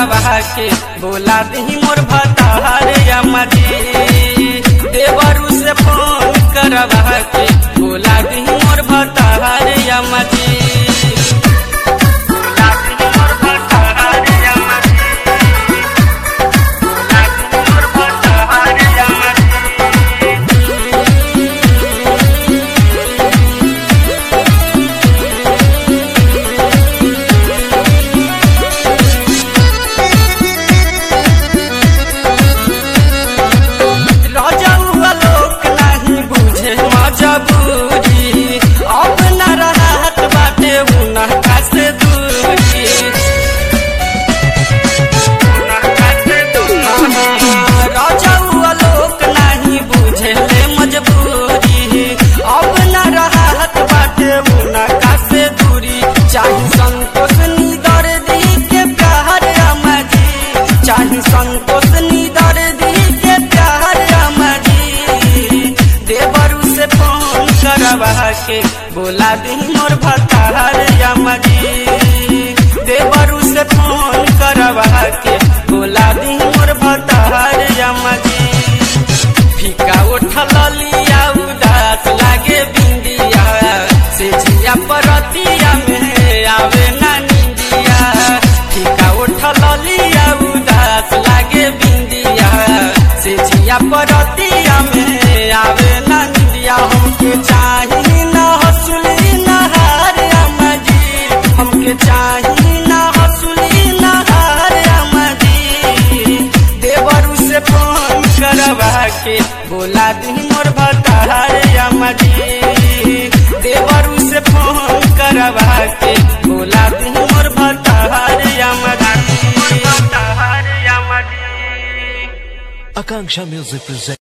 करवा के बोला दी मोर भतार यमजी देवरू से फोन करवा के बोला दी मोर भतार यमजी बोला दी मोर भतार यमजी बोला दी मोर भतार यमजी राजाउआ लोक नाही बुझे मजबूरी अब न रहत बाटे उनका से दूरी राजाउआ लोक नाही बुझे ले मजबूरी अब न रहत बाटे उनका से दूरी चाहे संतोष निदर दी के प्यार अमजी चाहे संतोष निदर दी के प्यार अमजी देवरू से फोन करवा के बोला दी मोर भतार यमजी देवरू से फोन करवा के बोला दी मोर भतार यमजी फीका उठल लिया उदास लागे बिंदिया से जिया परतिया में आवे ना निंदिया फीका उठल लिया उदास लागे बिंदिया से जिया परतिया में आवे ना निंदिया हमके चाही ना हसुली ना हार अमजी हमके चाही ना हसुली ना हार अमजी देवरू से फोन करवा के बोला दी मोर भतार यमजी देवरू से फोन करवा के बोला दी मोर भतार यमजी भतार यमजी Akanksha Music presents.